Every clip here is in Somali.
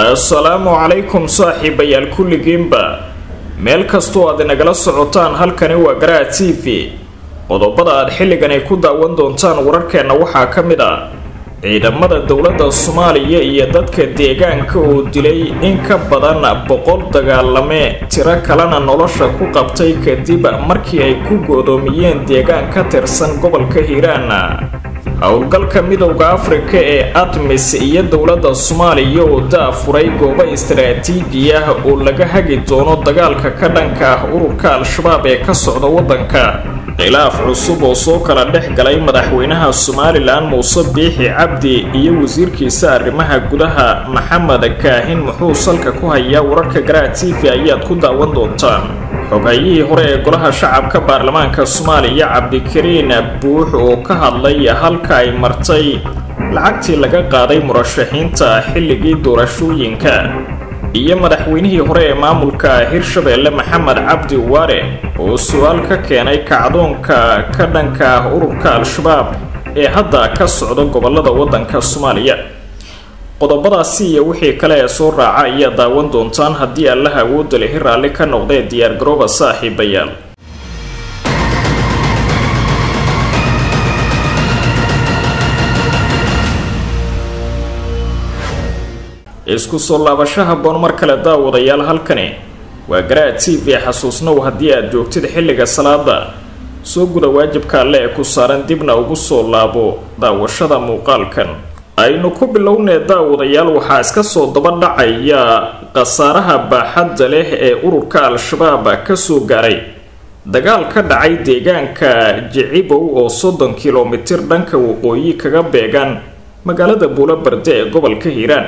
assalaamu calaykum saaxiibayaal kulligiinba meel kastoo aad inagala socotaan halkani waa garaha t v qodobada aad xilligan ay ku daawan doontaan wararkeenna waxaa ka mid ah ciidamada dowladda soomaaliya iyo dadka deegaanka oo dilay in ka badan boqol dagaalame tiro kalena nolosha ku qabtay kadib markii ay ku goodoomiyeen deegaan ka tirsan gobolka hiiraan howlgalka midowda afrika ee admis iyo dowladda soomaaliya oo daafuray goobo istaraatiiji ah oo laga hagi doono dagaalka ka dhanka ah ururka al-shabaab ee ka socda waddanka khilaaf cusub oo soo kala dhex galay madaxweynaha somalilan muuse biixi cabdi iyo wasiirkiisa arrimaha gudaha maxamed kaahin muxuu salka ku hayaa wararka garaha t v ayaad ku daawan doontaan xogayihii hore ee golaha shacabka baarlamaanka soomaaliya cabdikariin buux oo ka hadlay halka ay martay lacagtii laga qaaday murashaxiinta xilligii doorashooyinka iyo madaxweynihii hore ee maamulka hirshabeelle maxamed cabdi waare oo su-aal ka keenay kacdoonka ka dhanka ah ururka al-shabaab ee hadda ka socda gobolada waddanka soomaaliya qodobadaasi iyo wixii kale ee soo raaca ayaa daawan doontaan haddii allaha awoodda lehi raalli ka noqdee diyaargarooba saaxiibayaal isku soo laabashaha boon mar kale daawadayaal halkani waa garaha t v xasuusnow haddii aad joogtid xilliga salaada soo guda waajibka alle ee ku saaran dibna ugu soo laabo daawashada muuqaalkan aynu ku bilownee daawadayaal waxaa iska soo daba dhacaya khasaaraha baaxadda leh ee ururka al-shabaab kasoo gaaray dagaal ka dhacay deegaanka jicibow oo soddon kilomitir dhanka waqooyi kaga beegan magaalada buulobarde ee gobolka hiiraan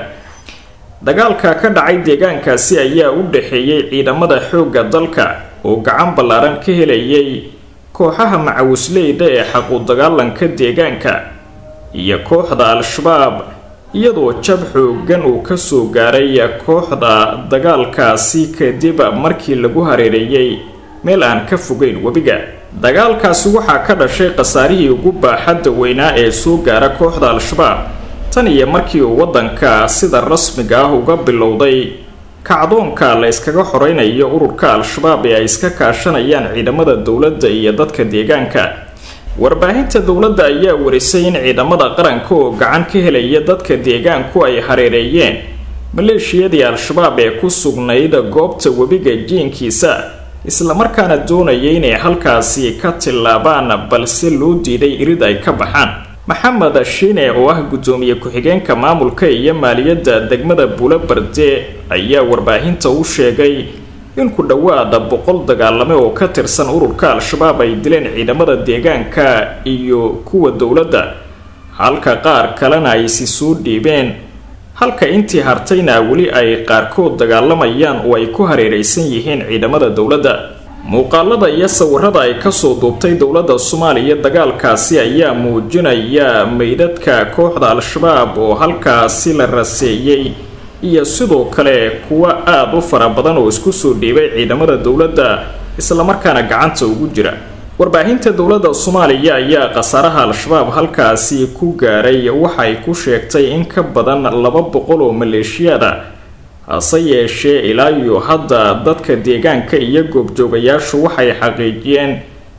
dagaalka ka dhacay deegaankaasi ayaa u dhaxeeyey ciidamada xoogga dalka oo gacan ballaaran ka helayay kooxaha macawisleyda ee xaqu dagaalanka deegaanka iyo kooxda al-shabaab iyadoo jab xoogan uu kasoo gaaray kooxda dagaalkaasi kadib markii lagu hareereeyey meel aan ka fogeyn webiga dagaalkaasi waxaa ka dhashay khasaarihii ugu baaxadda weynaa ee soo gaara kooxda al-shabaab tan iyo markii uu waddanka sida rasmiga ah uga bilowday kacdoonka la yskaga xoreynayo ururka al-shabaab ee ay iska kaashanayaan ciidamada dowladda iyo dadka deegaanka warbaahinta dowladda ayaa warisay in ciidamada qaranka oo gacan ka helaya dadka deegaanku ay hareereeyeen maleeshiyadii al-shabaab ee ku sugnayd goobta webiga jiinkiisa islamarkaana doonaya inay halkaasi ka tillaabaan balse loo diiday irid ay ka baxaan maxamed shiine oo ah guddoomiye ku-xigeenka maamulka iyo maaliyadda degmada buulobarde ayaa warbaahinta u sheegay in ku dhowaada boqol dagaalame oo ka tirsan ururka al-shabaab ay dileen ciidamada deegaanka iyo kuwa dowladda halka qaar kalena ay si soo dhiibeen halka intii hartayna weli ay qaarkood dagaalamayaan oo ay ku hareeraysan yihiin ciidamada dowladda muuqaalada iyo sawirada ay kasoo duubtay dowladda soomaaliya dagaalkaasi ayaa muujinaya meydadka kooxda al-shabaab oo halkaasi la raseeyey iyo sidoo kale kuwa aada u fara badan oo isku soo dhiibay ciidamada dowladda islamarkaana gacanta ugu jira warbaahinta dowladda soomaaliya ayaa khasaaraha al-shabaab halkaasi ku gaaray waxay ku sheegtay in ka badan laba boqol oo maleeshiyaada hase yeeshee ilaa iyo hadda dadka deegaanka iyo goobjoogayaashu waxay xaqiijiyeen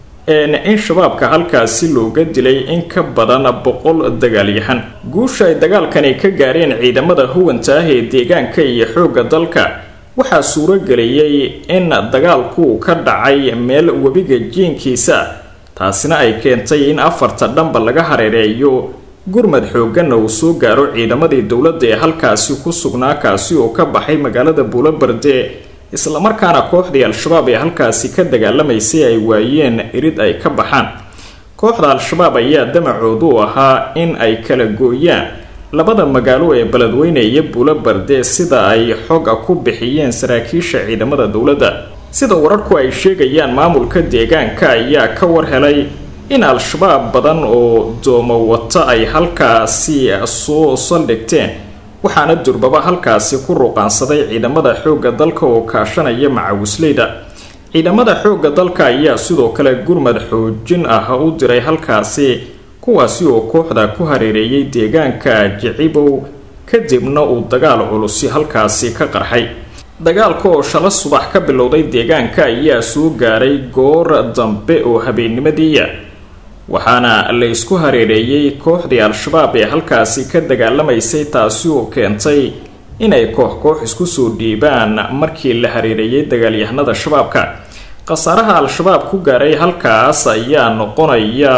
in shabaabka halkaasi looga dilay in ka badan boqol dagaalyahan guusha ay dagaalkani ka gaareen ciidamada huwanta ah ee deegaanka iyo xoogga dalka waxaa suurageliyey in dagaalku ka dhacay meel webiga jiinkiisa taasina ay keentay in afarta dhanba laga hareereeyo gurmad xooganna uu soo gaaro ciidamadii dowladda ee halkaasi ku sugnaa kaasi oo ka baxay magaalada buulobarde islamarkaana kooxdii al-shabaab ee halkaasi ka dagaalamaysay ay waayeen irid ay ka baxaan kooxda al-shabaab ayaa damacoodu ahaa in ay kala gooyaan labada magaalo ee beledweyne iyo buulobarde sida ay xoga ku bixiyeen saraakiisha ciidamada dowladda sida wararku ay sheegayaan maamulka deegaanka ayaa ka war helay in al-shabaab badan oo doomo wata ay halkaasi soo saldhigteen waxaana durbaba halkaasi ku ruqaansaday ciidamada xoogga dalka oo kaashanaya macawisleyda ciidamada xoogga dalka ayaa sidoo kale gurmad xoojin ah u diray halkaasi kuwaasi oo kooxda ku hareereeyay deegaanka jicibow kadibna uu dagaal culusi halkaasi ka qarxay dagaalka oo shala subax ka bilowday deegaanka ayaa soo gaaray goor dambe oo habeennimadiiya waxaana la isku hareereeyey kooxdii al-shabaab ee halkaasi ka dagaalamaysay taasi oo keentay inay koox koox isku soo dhiibaan markii la hareereeyay dagaalyahanada shabaabka khasaaraha al-shabaab ku gaaray halkaas ayaa noqonaya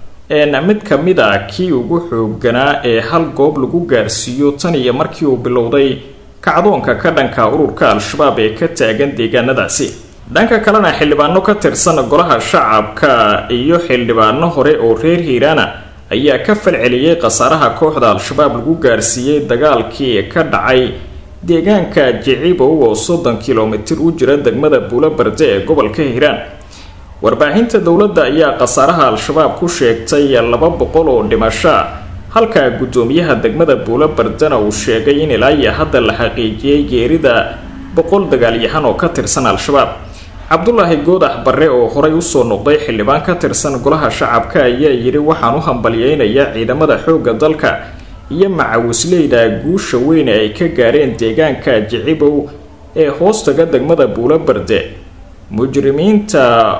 mid ka mid a kii ugu xooganaa ee hal goob lagu gaarsiiyo tan iyo markii uu bilowday kacdoonka ka dhanka ururka al-shabaab ee ka taagan deegaanadaasi dhanka kalena xildhibaano ka tirsan golaha shacabka iyo xildhibaano hore oo reer hiiraana ayaa ka falceliyey khasaaraha kooxda al-shabaab lagu gaarsiiyey dagaalkii ka dhacay deegaanka jicibow oo soddon kilomitir u jira degmada buulo barde ee gobolka hiiraan warbaahinta dowladda ayaa khasaaraha al-shabaab ku sheegtay laba boqol oo dhimasho halka guddoomiyaha degmada buulo bardena uu sheegay in ilaa iyo hadda la xaqiijiyey geerida boqol dagaalyahan oo ka tirsan al-shabaab cabdulaahi goodax barre oo horay usoo noqday xildhibaan ka tirsan golaha shacabka ayaa yidhi waxaan u hambalyeynayaa ciidamada xoogga dalka iyo macawisleyda guusha weyn ee ay ka gaareen deegaanka jicibow ee hoostaga degmada buulo barde mujrimiinta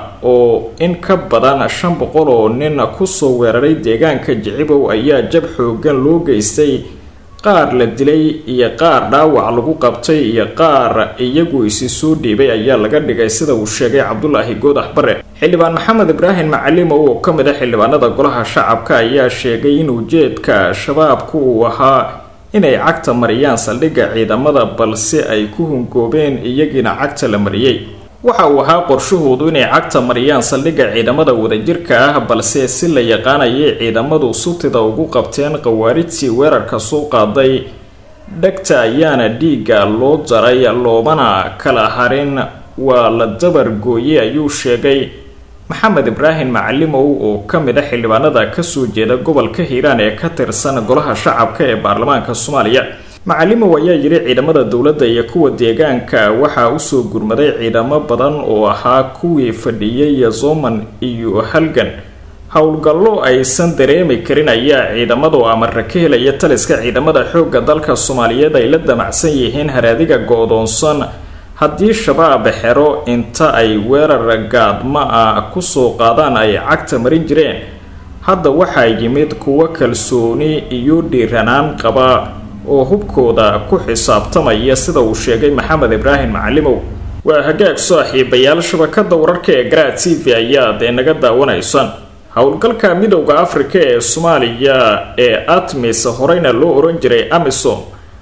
oo in ka badan shan boqol oo nin kusoo weeraray deegaanka jicibow ayaa jab xoogan loo geystay qaar la dilay iyo qaar dhaawac lagu qabtay iyo qaar iyagu isi soo dhiibay ayaa laga dhigay sida uu sheegay cabdulaahi goodax bare xildhibaan maxamed ibraahim macalimow oo ka mid a xildhibaanada golaha shacabka ayaa sheegay in ujeedka shabaabku uu ahaa inay cagta mariyaan saldhigga ciidamada balse ay ku hungoobeen iyagiina cagta la mariyey waxa uu ahaa qorshahoodu inay cagta mariyaan saldhigga ciidamada wadajirka ah balse si la yaqaanayay ciidamadu sutida ugu qabteen khawaarijtii weerarka soo qaaday dhegta ayaana dhiigga loo jaray loomana kala harin waa la dabar gooye ayuu sheegay maxamed ibraahim macalimow oo ka mid a xildhibaanada kasoo jeeda gobolka hiiraan ee ka tirsan golaha shacabka ee baarlamaanka soomaaliya macalimow ayaa yidhi ciidamada dowladda iyo kuwa deegaanka waxaa usoo gurmaday ciidamo badan oo ahaa kuwii fadhiyay yozoman iyo halgan howlgallo aysan dareemi karin ayaa ciidamadu amara ka helaya taliska ciidamada xoogga dalka soomaaliyeed ay la damacsan yihiin haraadiga go-doonsan haddii shabaab xero inta ay weerar gaadma ah kusoo qaadaan ay cagta marin jireen hadda waxaa yimid kuwo kalsooni iyo dhiiranaan qaba oo hubkooda ku xisaabtamaya sida uu sheegay maxamed ibraahim macalimow waa hagaag saaxiibayaal shabakada wararka ee garaa t v ayaad inaga daawanaysaan howlgalka midowda afrika ee soomaaliya ee atmis horeyna loo oran jiray amisom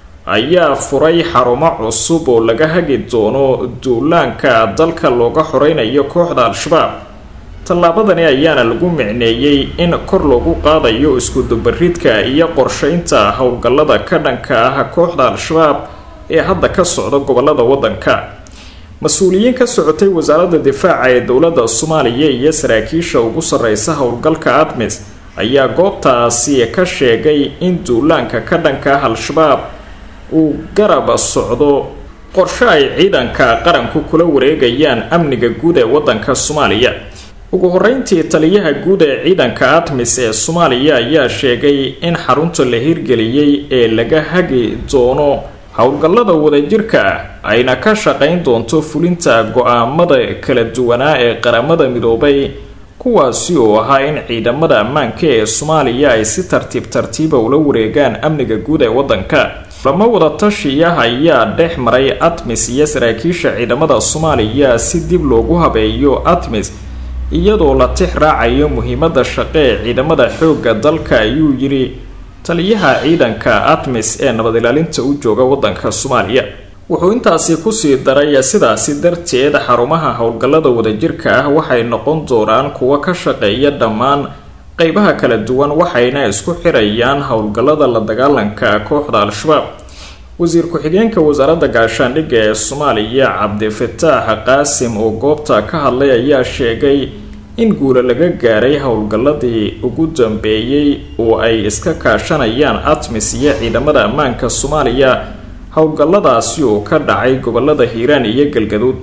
ayaa furay xarumo cusub oo laga hagi doono duulaanka dalka looga xoreynayo kooxda al-shabaab tallaabadani ayaana lagu micneeyey in kor loogu qaadayo iskudubaridka iyo qorsheynta howlgallada ka dhanka ah kooxda al-shabaab ee hadda ka socda gobolada waddanka mas-uuliyiin ka socotay wasaaradda difaaca ee dowladda soomaaliya iyo saraakiisha ugu sarreysa howlgalka admis ayaa goobtaasi ka sheegay in duulaanka ka dhanka ah al-shabaab uu garab socdo qorshe ay ciidanka qaranku kula wareegayaan amniga guud ee waddanka soomaaliya ugu horeyntii taliyaha guud ee ciidanka atmis ee soomaaliya ayaa sheegay in xarunta la hirgeliyey ee laga hagi doono howlgallada wadajirka ah ayna ka shaqayn doonto fulinta go-aamada kala duwanaa ee qaramada midoobay kuwaasi oo ahaa in ciidamada ammaanka ee soomaaliya ay si tartiib tartiiba ula wareegaan amniga guud ee waddanka lama wada tashiya ayaa dhex maray atmis iyo saraakiisha ciidamada soomaaliya si dib loogu habeeyo atmis iyadoo la tix raacayo muhiimada shaqo ee ciidamada xoogga dalka ayuu yidhi taliyaha ciidanka atmis ee nabad ilaalinta u jooga waddanka soomaaliya wuxuu intaasi kusii daray sidaasi darteed xarumaha howlgallada wadajirka ah waxay noqon doonaan kuwo ka shaqeeya dhammaan qeybaha kala duwan waxayna isku xirayaan howlgallada la dagaalanka kooxda al-shabaab wasiir ku-xigeenka wasaaradda gaashaandhigga ee soomaaliya cabdifataax qaasim oo goobta ka hadlay ayaa sheegay in guula laga gaaray howlgalladii ugu dambeeyey oo ay iska kaashanayaan atmis iyo ciidamada ammaanka soomaaliya howlgalladaasi oo ka dhacay gobolada hiiraan iyo galgaduud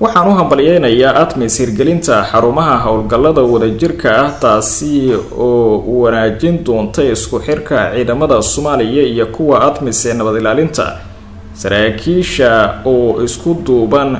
waxaan u hambalyeynayaa admis hirgelinta xarumaha howlgallada wadajirka ah taasi oo wanaajin doonta isku xirka ciidamada soomaaliya iyo kuwa admis ee nabad ilaalinta saraakiisha oo isku duuban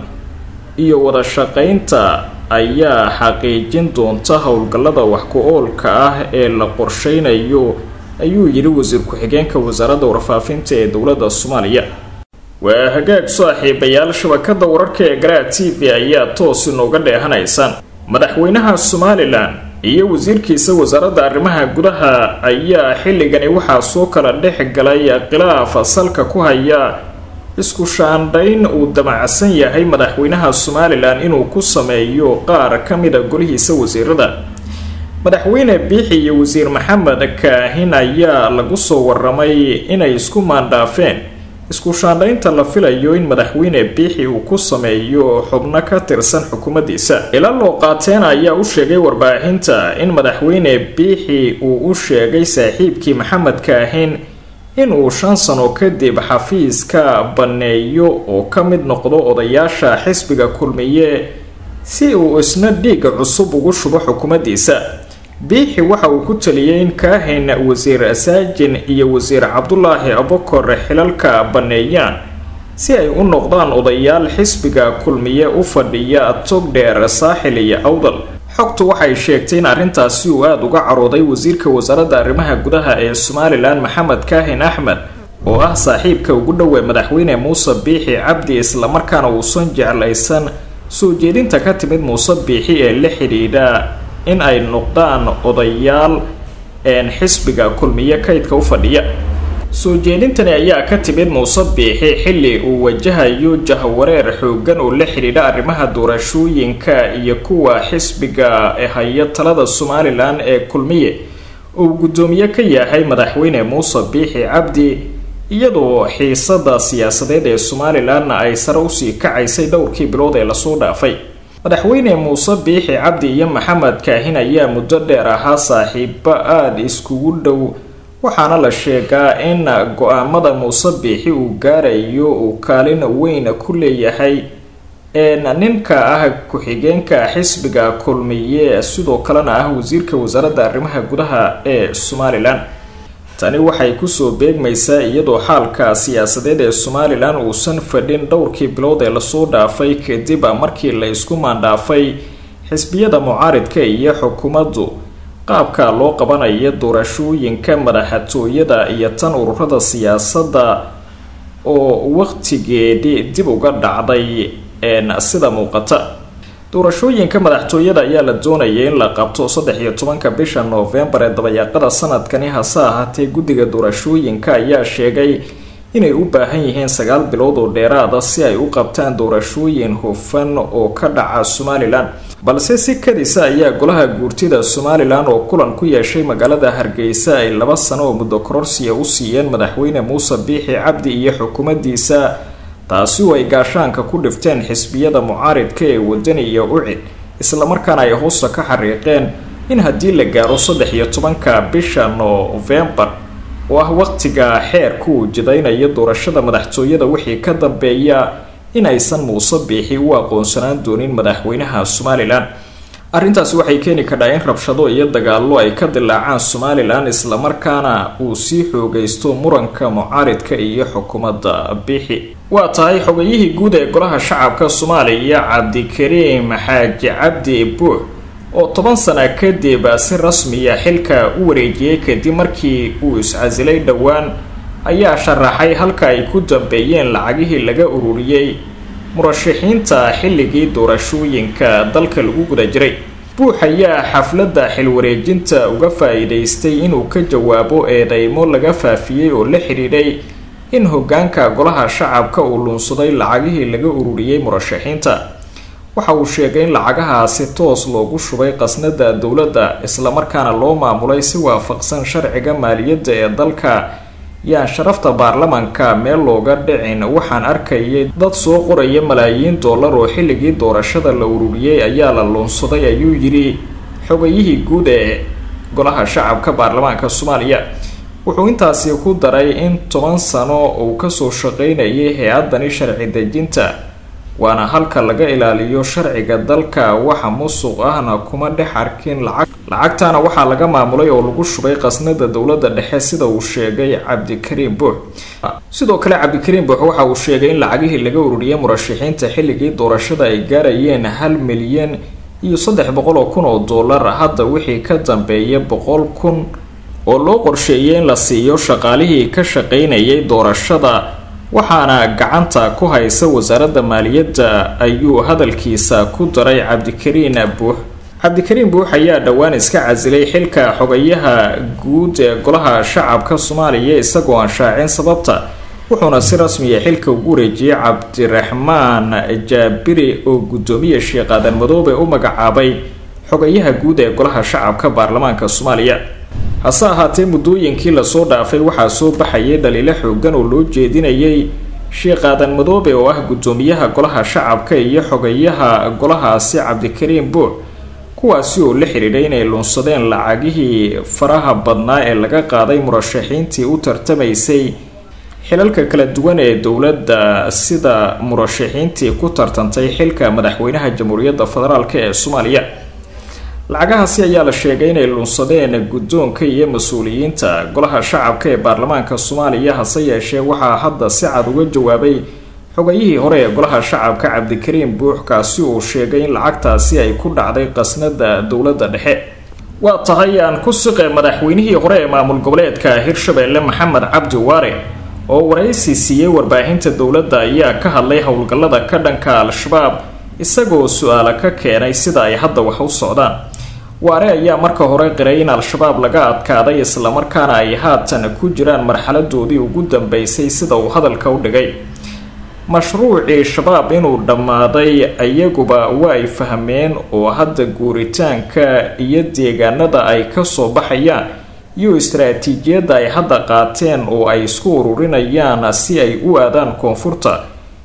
iyo wada shaqeynta ayaa xaqiijin doonta howlgallada wax ku-oolka ah ee la qorsheynayo ayuu yidhi wasiir ku-xigeenka wasaaradda warfaafinta ee dowladda soomaaliya waa hagaag saaxiibayaal shabakada wararka ee garaa t v ayaa toos inooga dheehanaysaan madaxweynaha somalilan iyo wasiirkiisa wasaaradda arrimaha gudaha ayaa xilligani waxaa soo kala dhex galay khilaaf salka ku haya isku shaandhayn uu damacsan yahay madaxweynaha somalilan inuu ku sameeyo qaar ka mida golihiisa wasiirada madaxweyne biixi iyo wasiir maxamed kaahin ayaa lagu soo waramay inay isku maandhaafeen isku shaandhaynta la filayo in madaxweyne biixi uu ku sameeyo xubno ka tirsan xukuumaddiisa ila loo qaateen ayaa u sheegay warbaahinta in madaxweyne biixi uu u sheegay saaxiibkii maxamed kaahin inuu shan sano kadib xafiiska banneeyo oo ka mid noqdo odayaasha xisbiga kulmiye si uu isna dhiiga cusub ugu shubo xukuumaddiisa biixi waxa uu ku taliyey in kaahin wasiir saajin iyo wasiir cabdulaahi abokor xilalka banneeyaan si ay u noqdaan odayaal xisbiga kulmiye u fadhiya togdheer saaxil iyo awdal xogtu waxay sheegtay in arrintaasi uu aada uga carooday wasiirka wasaaradda arrimaha gudaha ee somalilan maxamed kaahin axmed oo ah saaxiibka ugu dhowey madaxweyne muuse biixi cabdi islamarkaana uusan jeclaysan soo jeedinta ka timid muuse biixi ee la xidhiidha in ay noqdaan odayaal een xisbiga kulmiye kaydka u fadhiya soo jeedintani ayaa ka timid muuse biixi xilli uu wajahayo jahwareer xoogan oo la xidhiidha arrimaha doorashooyinka iyo kuwa xisbiga haya talada somalilan ee kulmiye uu guddoomiye ka yahay madaxweyne muuse biixi cabdi iyadoo xiisada siyaasadeed ee somalilanna ay sare usii kacaysay dhowrkii bilood ee lasoo dhaafay madaxweyne muuse biixi cabdi iyo maxamed kaahin ayaa muddo dheer ahaa saaxiibo aada iskugu dhow waxaana la sheegaa in go-aamada muuse biixi uu gaarayo uu kaalin weyn ku leeyahay ninka ah ku-xigeenka xisbiga kulmiye sidoo kalena ah wasiirka wasaaradda arrimaha gudaha ee somalilan tani waxay kusoo beegmaysaa iyadoo xaalka siyaasadeed ee somalilan uusan fadhin dhowrkii bilood ee lasoo dhaafay kadib markii la isku maandhaafay xisbiyada mucaaridka iyo xukuumaddu qaabka loo qabanayo doorashooyinka madaxtooyada iyo tan ururada siyaasadda oo waqtigeedii dib uga dhacday sida muuqata doorashooyinka madaxtooyada ayaa la doonayay in la qabto saddex iyo tobanka bisha noofembar ee dabayaaqada sanadkani hase ahaatee guddiga doorashooyinka ayaa sheegay inay u baahan yihiin sagaal bilood oo dheeraada si ay u qabtaan doorashooyin hufan oo ka dhaca somalilan balse si kadisa ayaa golaha guurtida somalilan oo kulan ku yeeshay magaalada hargeysa ay laba sano oo muddo kororsiya u siiyeen madaxweyne muuse biixi cabdi iyo xukuumaddiisa taasi oo ay gaashaanka ku dhifteen xisbiyada mucaaridka ee wadani iyo ucid islamarkaana ay hoosta ka xariiqeen in haddii la gaaro saddex iyo tobanka bisha noofembar oo ah waqtiga xeerka uu jidaynayo doorashada madaxtooyada wixii ka dambeeya in aysan muuse biixi u aqoonsanaan doonin madaxweynaha somalilan arrintaasi waxay keeni kadhaa in rabshado iyo dagaallo ay ka dilaacaan somalilan islamarkaana uu sii xoogaysto muranka mucaaridka iyo xukuumadda biixi waa tahay xogayihii guud ee golaha shacabka soomaaliya cabdikariim xaaji cabdi buux oo toban sana kadib si rasmiya xilka u wareejiyey kadib markii uu iscasilay dhowaan ayaa sharaxay halka ay ku dambeeyeen lacagihii laga ururiyey murashaxiinta xilligii doorashooyinka dalka lagu guda jiray buux ayaa xafladda xilwareejinta uga faa-iideystay inuu ka jawaabo eedeymo laga faafiyey oo la xidhiidhay in hogaanka golaha shacabka uu luunsaday lacagihii laga ururiyey murashaxiinta waxa uu sheegay in lacagahaasi toos loogu shubay qasnada dowladda islamarkaana loo maamulay si waafaqsan sharciga maaliyadda ee dalka yaan sharafta baarlamanka meel looga dhicin waxaan arkayay dad soo qoraya malaayiin dollar oo xilligii doorashada la ururiyey ayaa la luunsaday ayuu yidhi xogayihii guud ee golaha shacabka baarlamaanka soomaaliya wuxuu intaasi ku daray in toban sano uu kasoo shaqeynayay hay-adani sharci dejinta waana halka laga ilaaliyo sharciga dalka waxa musuq ahna kuma dhex arkin lacag lacagtana waxaa laga maamulay oo lagu shubay qasnada dowladda dhexe sida uu sheegay cabdikariim buux sidoo kale cabdikariim buux waxa uu sheegay in lacagihii laga ururiyay murashaxiinta xilligii doorashada ay gaarayeen hal milyan iyo saddex boqol oo kun oo dollar hadda wixii ka dambeeya boqol kun oo loo qorsheeyay in la siiyo shaqaalihii ka shaqaynayay doorashada waxaana gacanta ku haysa wasaaradda maaliyadda ayuu hadalkiisa ku daray cabdikariin buux cabdikariin buux ayaa dhowaan iska casilay xilka xogayaha guud ee golaha shacabka soomaaliya isagoo aan shaacin sababta wuxuuna si rasmiya xilka ugu wareejiyey cabdiraxmaan jaabiri oo guddoomiye sheekh aadan madoobe u magacaabay xogayaha guud ee golaha shacabka baarlamaanka soomaaliya hase ahaatee muddooyinkii lasoo dhaafay waxaa soo baxayay dhaliilo xoogan oo loo jeedinayay sheekh aadan madoobe oo ah guddoomiyaha golaha shacabka iyo xogayaha golahaasi cabdikariim buux kuwaasi oo la xidhiidhay inay lunsadeen lacagihii faraha badnaa ee laga qaaday murashaxiintii u tartamaysay xilalka kala duwan ee dowladda sida murashaxiintii ku tartantay xilka madaxweynaha jamhuuriyadda federaalk ee soomaaliya lacagahaasi ayaa la sheegay inay lunsadeen guddoonka iyo mas-uuliyiinta golaha shacabka ee baarlamaanka soomaaliya hase yeeshee waxaa hadda si cad uga jawaabay xogayihii hore ee golaha shacabka cabdikariim buux kaasi uu sheegay in lacagtaasi ay ku dhacday qasnada dowladda dhexe waa tahay aan ku siqe madaxweynihii hore ee maamul goboleedka hirshabeelle maxamed cabdi waare oo waraysi siiyey warbaahinta dowladda ayaa ka hadlay howlgallada ka dhanka al-shabaab isagoo su-aalo ka keenay sida ay hadda wax u socdaan waare ayaa marka hore qiray in al-shabaab laga adkaaday islamarkaana ay haatan ku jiraan marxaladoodii ugu dambeysay sida uu hadalka u dhigay mashruucii shabaab inuu dhammaaday ayaguba waa ay fahmeen oo hadda guuritaanka iyo deegaanada ay kasoo baxayaan iyo istaraatiijiyadda ay hadda qaateen oo ay isku ururinayaan si ay u aadaan koonfurta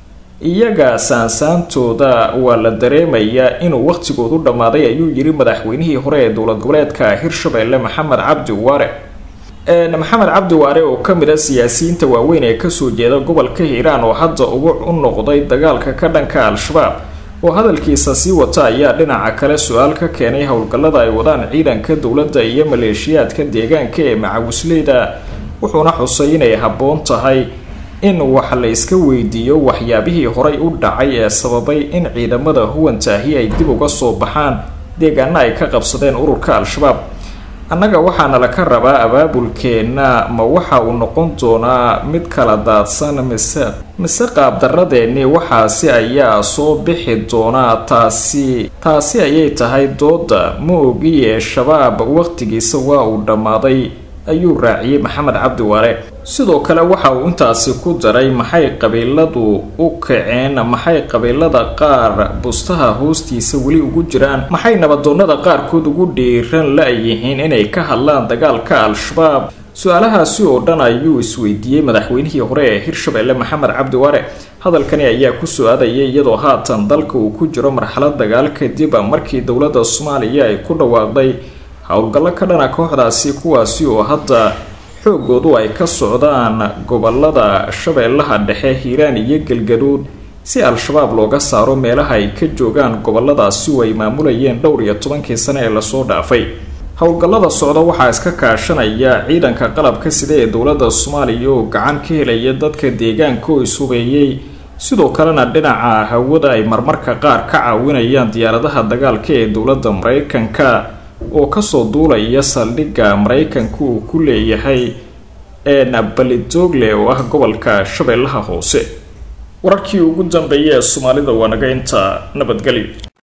iyaga saansaantooda waa la dareemayaa inuu waqhtigoodu dhammaaday ayuu yiri madaxweynihii hore ee dowlad goboleedka hirshabeelle maxamed cabdi waare maxamed cabdi waare oo kamid a siyaasiyiinta waaweyn ee kasoo jeeda gobolka hiiraan oo hadda ugu u noqday dagaalka ka dhanka al-shabaab oo hadalkiisa sii wata ayaa dhinaca kale su-aal ka keenay howlgallada ay wadaan ciidanka dowladda iyo maleeshiyaadka deegaanka ee macawisleyda wuxuuna xusay inay habboon tahay in wax la iska weydiiyo waxyaabihii horay u dhacay ee sababay in ciidamada huwantaahi ay dib uga soo baxaan deegaana ay ka qabsadeen ururka al-shabaab annaga waxaana laka rabaa abaabulkeenna ma waxa uu noqon doonaa mid kala daadsan mise mise qaabdarradeennii waxaasi ayaa soo bixi doonaa taasi taasi ayay tahay dooda ma ogiye shabaab waqtigiisa waa uu dhammaaday ayuu raaciyey maxamed cabdi waare sidoo kale waxa uu intaasi ku daray maxay qabiiladu u kaceen maxay qabiilada qaar bustaha hoostiisa weli ugu jiraan maxay nabadoonnada qaarkood ugu dhiiran la-yihiin inay ka hadlaan dagaalka al-shabaab su-aalahaasi oo dhan ayuu isweydiiyey madaxweynihii hore ee hirshabeelle maxamed cabdi waare hadalkani ayaa ku su-aadayay iyadoo haatan dalka uu ku jiro marxalad dagaal kadib markii dowladda soomaaliya ay ku dhawaaqday howlgallo ka dhana kooxdaasi kuwaasi oo hadda xoogoodu ay ka socdaan gobolada shabeellaha dhexe hiiraan iyo galgaduud si al-shabaab looga saaro meelaha ay ka joogaan goboladaasi oo ay maamulayeen dhowr iyo tobankii sane ee lasoo dhaafay howlgallada socda waxaa iska kaashanaya ciidanka qalabka sida ee dowladda soomaaliya oo gacan ka helaya dadka deegaanka oo ishubeeyey sidoo kalena dhinaca hawada ay marmarka qaar ka caawinayaan diyaaradaha dagaalka ee dowladda maraykanka oo kasoo duulaya saldhigga maraykanka uu ku leeyahay balidogle oo ah gobolka shabeellaha hoose wararkii ugu dambeeyay ee soomaalida waa naga inta nabadgelyo